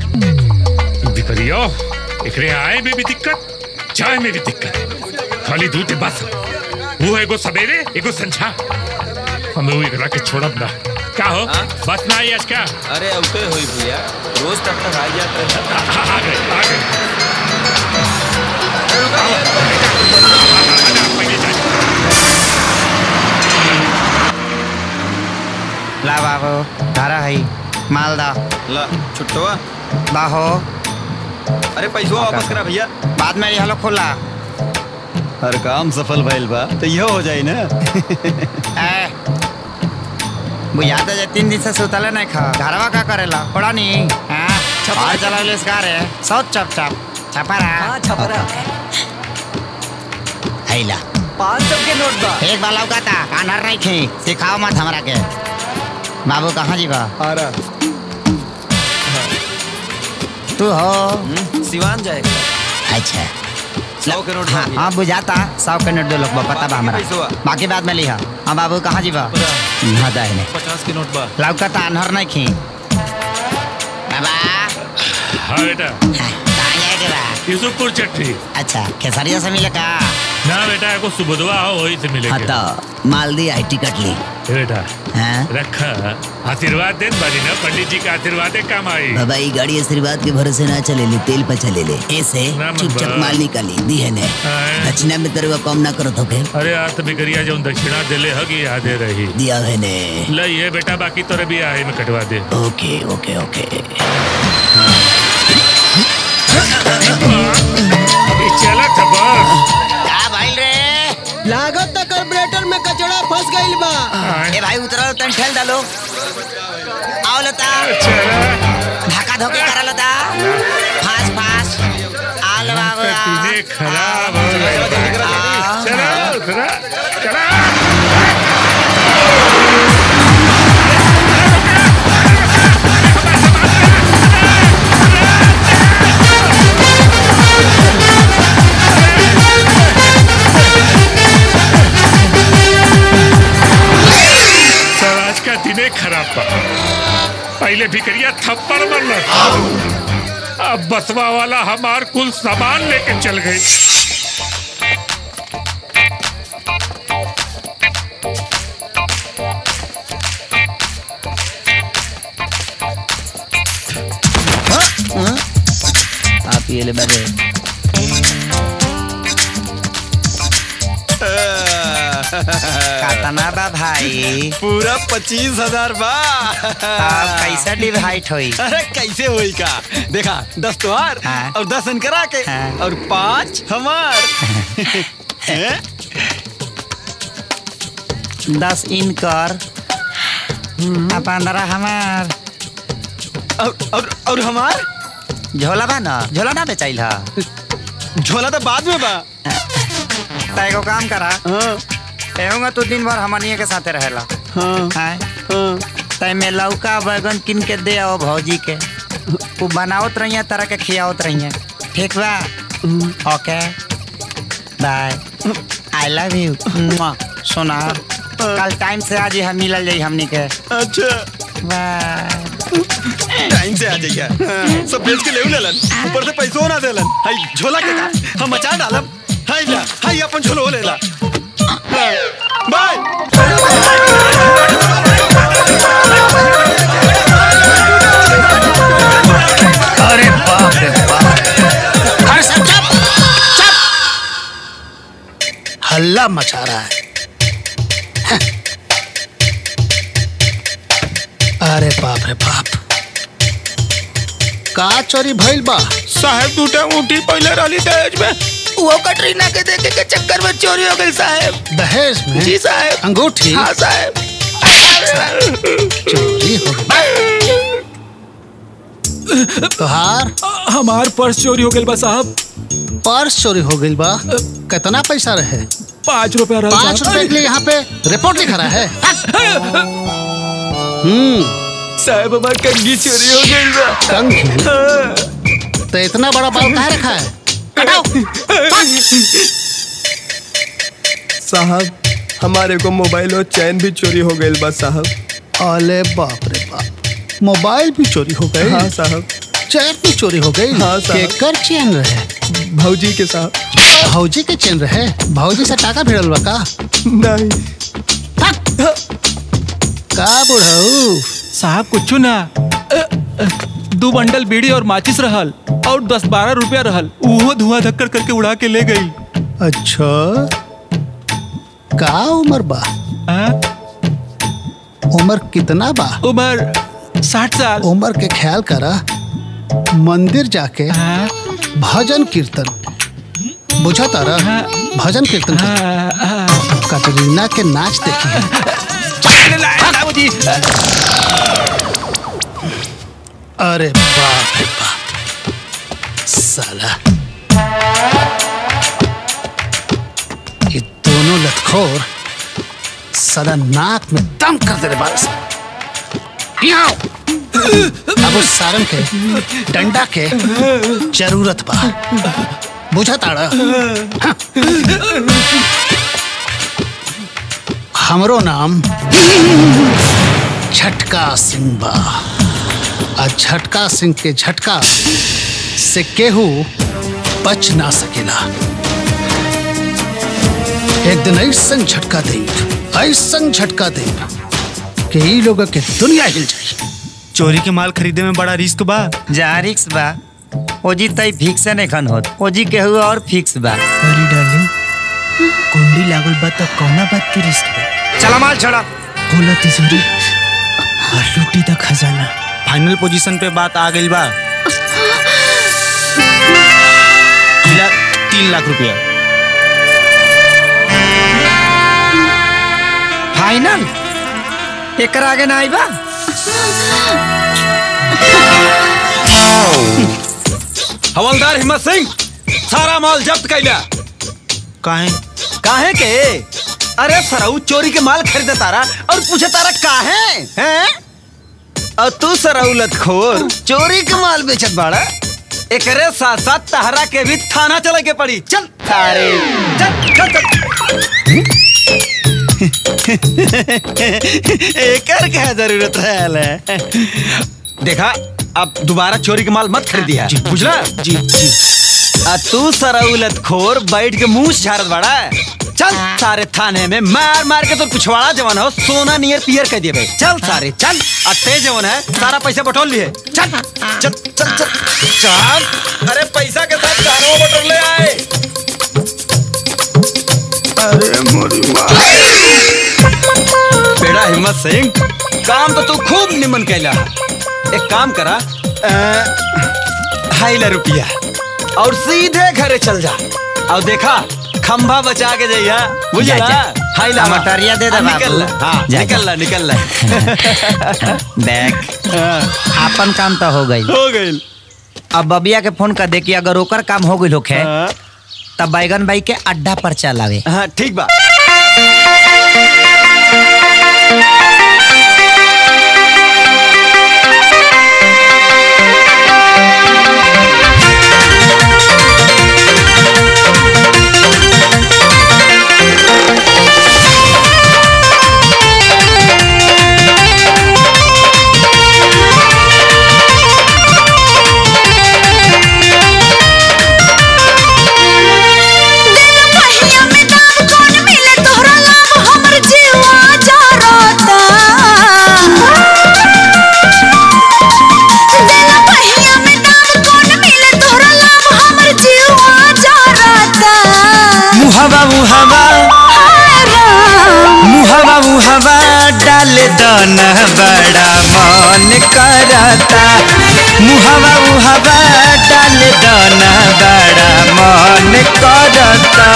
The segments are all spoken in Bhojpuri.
बिकरियो एकरे आए में भी दिक्कत जाए में भी दिक्कत खाली दूध बस वो एगो सवेरे एगो संझा हमें वो एकरा के छोड़ब ना का हो हाँ? बस ना आई आज का अरे औते होई भैया रोज तब तक आ जात रहता आ, आ, आ गए आ गए अरे रुका भैया, रुका। आ, आ, पहले जा ला बाबू धारा है मालदा ला छुट्टवा बाहो अरे पैसा वापस करा भैया बाद में ये हलो खुला हर काम सफल भइल बा तो यह हो जाई ना ए बुझाता जे तीन दिन से सुतले नहीं खा घरवा का करेला पड़ा नहीं हाँ छपा चला ले इसका रे सब चप चप छपा रहा छपरा हैला पाँच सौ के नोट बा एक बार लौका था कानर नहीं खी सिखाओ मत हमरा के बाबू कहाँ जीवा आ रहा तू हो हम्म, सिवान जाएगा अच्छा सौ के नोट हाँ बाकी है। हाँ बुझाता सौ के नोट दो लोग बा, पता बा बाकी हमरा पैसवा? बाकी बाद में लिहा हाँ बाबू कहाँ जीवा हाँ दाहिने पचास के नोट बा लौका था अनहर नहीं खी बाबा हाँ बेटा कहाँ जाएके बा यूसुफपुर चट्टी अच्छा खेसरिया से मिले का ना बेटा एगो सुबुधवा हो वही से हाँ मिलेगा तो मालदी आई टिकट ली ए बेटा हाँ रखा आशीर्वाद देत बारी ना पंडित जी का आशीर्वाद काम आई बाबा ये गाड़ी आशीर्वाद के भरोसे ना चले ले तेल पर चले ले ऐसे ना चुपचाप बाबा। माल निकाली दी है ने हाँ। दक्षिणा में तेरे को कम ना करो तो के अरे आज तो बिगड़िया जो दक्षिणा दिले हगी यादे रही दिया है ने लई है बेटा बाकी तोरे भी आहे में कटवा दे ओके ओके ओके ये चला था बस क्या भाई रे लागत तक कार्बोरेटर में कचड़ा फंस गइल बा ए भाई उतरो तन ठेल डालो आओ लता चला धक्का धोके करा लता फास फास आल बाबू आ। तूने खराब हो गई आ। चला उतरा चला सर आज का दिने खराब बा पहले भिकरिया थप्पड़ मरल अब बसवा वाला हमार कुल सामान लेके चल गई आप ये ले बजे कातना बा भाई पूरा पच्चीस हजार बा अब कैसे डिवाइड होई अरे कैसे हुई का देखा दस तुहार हाँ। और दस इनकरा के हाँ। और पाँच हमार हैं? दस इन कर आ पंद्रह हमार और और और हमार झोला बा ना झोला ना बेचाइल हा झोला तो बाद में बा त एगो काम करा हाँ एहूंगा तू दिन भर हमनिए के साथे रहेला हाँ हैं हाँ तय में लौका बैगन किन के दे आओ भौजी के वो बनावत रहिए तरह के खियावत रहिए ठीक बा okay bye I love you सोना कल टाइम से आज हम मिलल जाई हमनी के अच्छा बाय टाइम से आ जाइए हाँ, सब बेच के ले लेलन ऊपर से पैसो ना देलन हाय झोला के का हम मचा डालब हाय ला हाय अपन झोलो ले ला हाँ, बाय अरे बाप रे बाप अरे सब चुप हल्ला मचा रहा है हैं। अरे बाप रे बाप का चोरी भइल बा साहब दूटा ऊँटी पहले रही दहेज में वो कटरीना के देखे के चक्कर में चोरी हो गई साहब दहेज में जी साहब अंगूठी हाँ साहब चोरी हो गई तोहार हमार पर्स चोरी हो गइल बा साहब पर्स चोरी हो गई बा कितना पैसा रहे पाँच रुपया रहा पाँच रुपए के लिए यहाँ पे रिपोर्ट लिखा रहा है हम्म साहब हमार कंगी चोरी हो गइल बा कंघी तो इतना बड़ा बाल कहाँ रखा है साहब हमारे को मोबाइल और चैन भी चोरी हो गई बस साहब अरे बाप रे बाप मोबाइल भी चोरी हो गए हाँ साहब चैन भी चोरी हो गई हाँ, साहब। केकर चैन रहे भौजी के साथ भौजी के चैन रहे भौजी से टाका भिड़ल बा का नहीं का बुढ़ऊ साहब कुछ ना अ, अ, दो बंडल बीड़ी और माचिस रहल और दस बारह रुपया रहल उहो धुआं धक्कर करके उड़ा के ले गई अच्छा का उम्र बा उम्र कितना बा उम्र साठ साल उम्र के ख्याल करा मंदिर जाके भजन कीर्तन बुझा तारा भजन कीर्तन कर कटरीना के नाच देखी अरे बाप रे बाप साला ये दोनों लतखोर साला नाक में दम कर दे रे बारस अब उस सारंग के डंडा के जरूरत बा बुझा ताड़ा हाँ। हमरो नाम झटका सिंह बा आ झटका सिंह के झटका से केहू बच ना सकेला एक दिन ऐसन झटका दे ऐसन झटका दे कि ई लोग के दुनिया हिल जाए चोरी के माल खरीदे में बड़ा रिस्क बा जा रिक्स बा ओजी तई फिक्स नहीं खन होत ओजी केहू और फिक्स बा अरे डार्लिंग कुंडी लागल बा त कौना बात के रिस्क बा चला माल छोड़ा खोला तिजोरी और लूटी द खजाना फाइनल पोजीशन पे बात आ गई बा किला तीन लाख रुपया फाइनल एकर आगे ना आई बा हवलदार हिम्मत सिंह सारा माल जब्त कैला काहे काहे के अरे सराऊ चोरी के माल खरीदे तारा और पूछे तारा काहे हैं और तू सराऊ लतखोर चोरी के माल बेचत बाड़ा एकरे साथ साथ तहरा के भी थाना चले के पड़ी चल अरे चल चल चल एकर क्या जरूरत है देखा अब दोबारा चोरी के माल मत खरीदिया बुझला जी जी आ तू सराउलत खोर बैठ के मुंह झाड़त बाड़ा चल सारे थाने में मार मार के तो पिछवाड़ा जवान हो सोना नियर पियर कह दिए भाई चल सारे चल अट्टे जवान है सारा पैसा बटोल लिए चल चल चल चल चल अरे पैसा के साथ चारों बटोल ले आए बेड़ा हिम्मत सिंह काम तो तू खूब निमन कैला एक काम करा ढाई लाख रुपया और सीधे घरे चल जा और देखा खंभा बचा के जाइया जा, बुझला जा। हाई ला मटरिया दे दे निकल ला बाबू। हाँ जा, निकल जा। ला निकल ला देख आपन काम तो हो गई हो गई अब बबिया के फोन कर दे कि अगर ओकर काम हो गई होखे तब बैगन भाई के अड्डा पर चलावे हाँ ठीक बा मुहवा मुहवा मुहवा मुहवा डाल दन बड़ा मन करता मुहवा मुहवा डाल दन बड़ा मन करता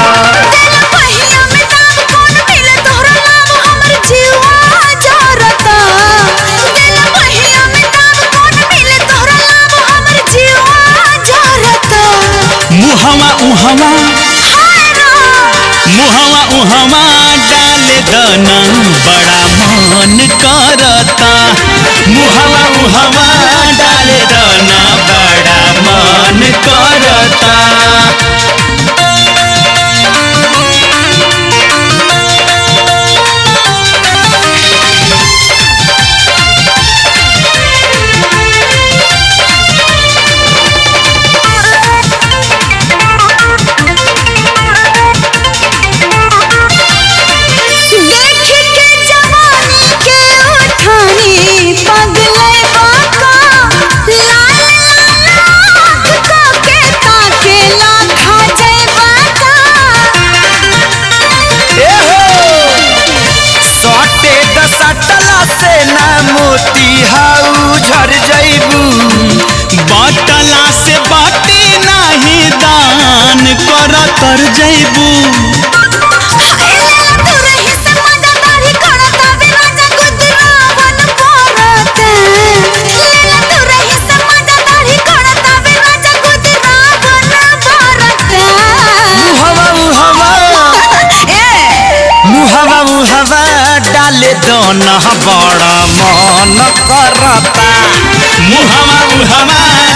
मुहवा उहवा मुहवा उहवा डाल दना बड़ा मन करता मुहवा उहवा डाल दना बड़ा मन करता झर जइबू बाटला से बाटी नहीं दान कर तर जैबू मुहवा मुहवा मुहवा मुहवा डाले दोन बड़ा मन करता मुहवा मुहवा